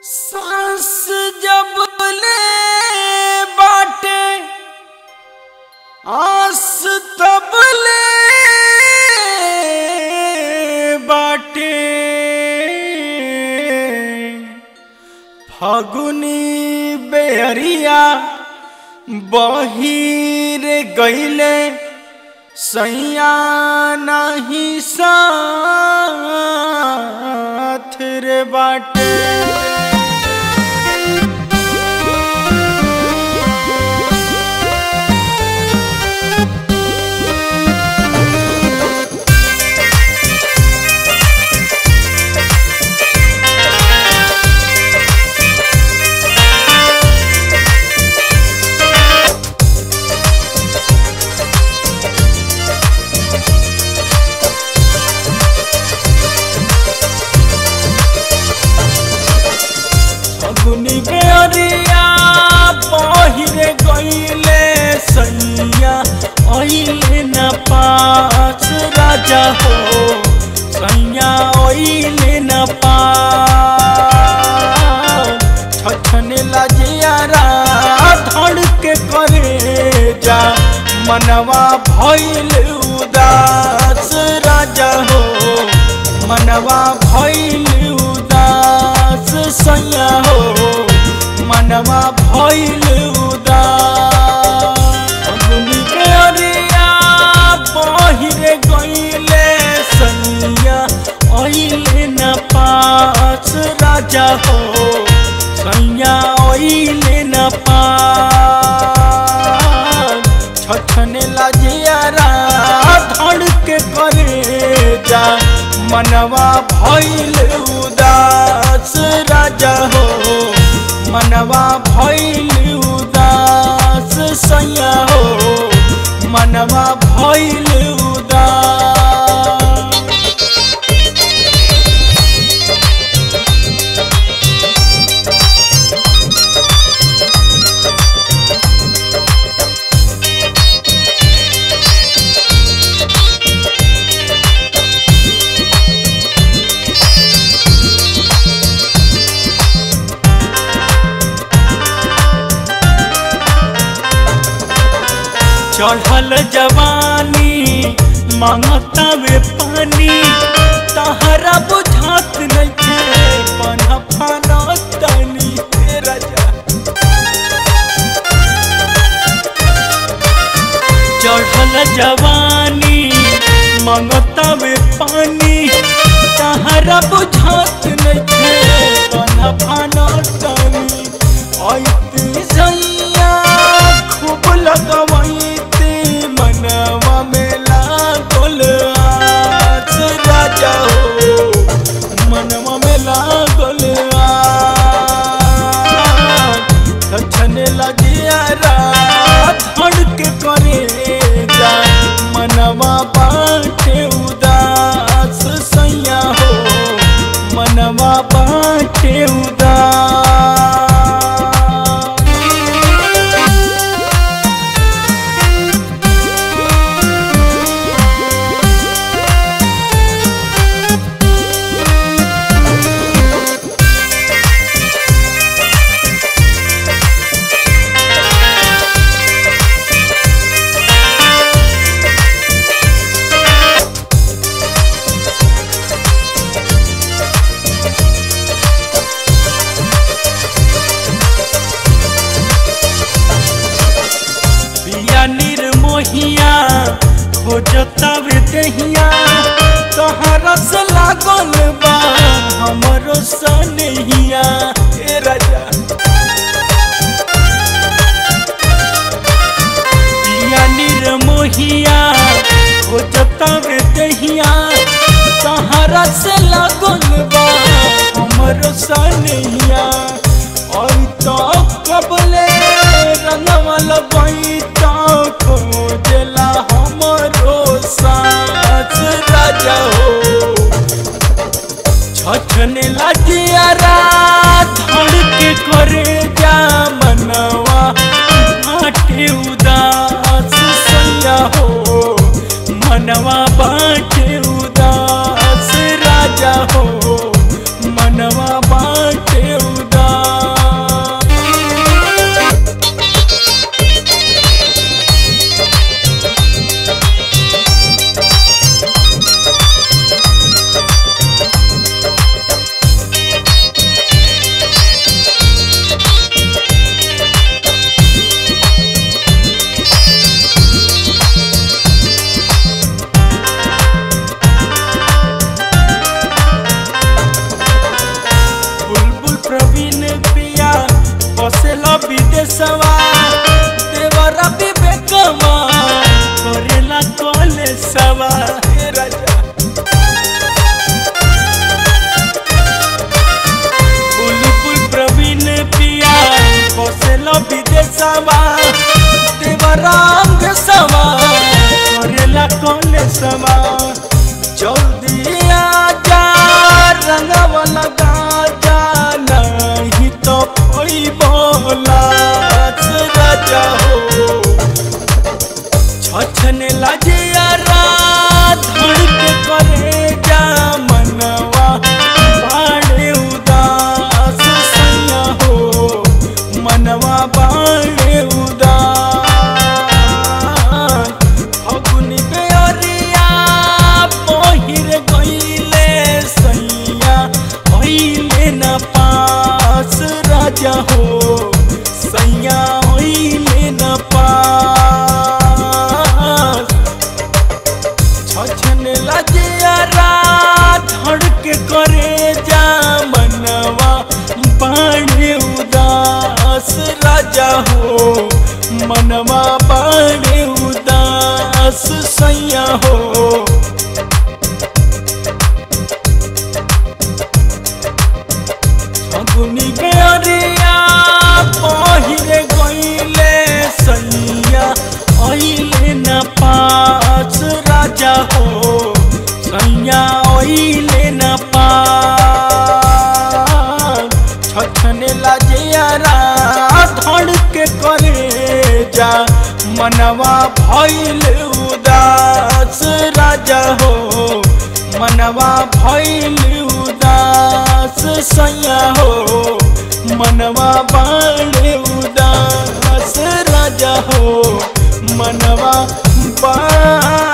सांस जब ले बाटे आस तब ले बाटे फगुनी बेहरिया बहिर गईले सैया नहीं साथ रे बाटे फगुनी बेअरिया पहिरे गईले सैया अइले न पास राजा हो सैया अइले न पास छछने लजियारा धड़ के करे जा मनवा भइल उदास राजा हो मनवा भइल उदास सैया हो मनवा भइल उदास अग्नि के अरिया पहिरे गईले सैया अइले न पास राजा हो सैया अइले न पास छछने लजियारा धड़ के करे जा मनवा भइल उदास राजा हो मनवा भइल उदास सैया हो मनवा भइल उदास चढ़ल जवानी मांगता वे पानी तहरा बुझात नइखे पना फाना तनी हे राजा चढ़ल जवानी मांगता वे पानी तहरा बुझात नइखे पना फाना तनी आइती सैया खूब लगवैती मनवा में लागल आस राजा हो मनवा में लागल आस छछने लगिया रात धड़ के करे जा मनवा बाटे उदास सैया हो मनवा बाटे उदास बिया निर्मोहिया खोजता वे दहिया तोहरा से लागल बा हमरो सनहिया ए राजा बिया निर्मोहिया खोजता वे दहिया तोहरा से लागल बा हमरो सनहिया और तो कबले रंगवा लगई तो खोजला हमरो साथ राजा हो छछने लजियारा धड़ के करे जा मनवा बाटे उदास सैया हो मनवा बाटे उदास राजा हो मनवा बाटे उदास फगुनी के अरिया पहिरे गईले सैया अइले न पास राजा हो सैया अइले न पास छछने लाजियारा धड़ के करे जा मनवा भइल उदास राजा हो मनवा भइल उदास सैया हो मनवा बाड़े उदास राजा हो मनवा बा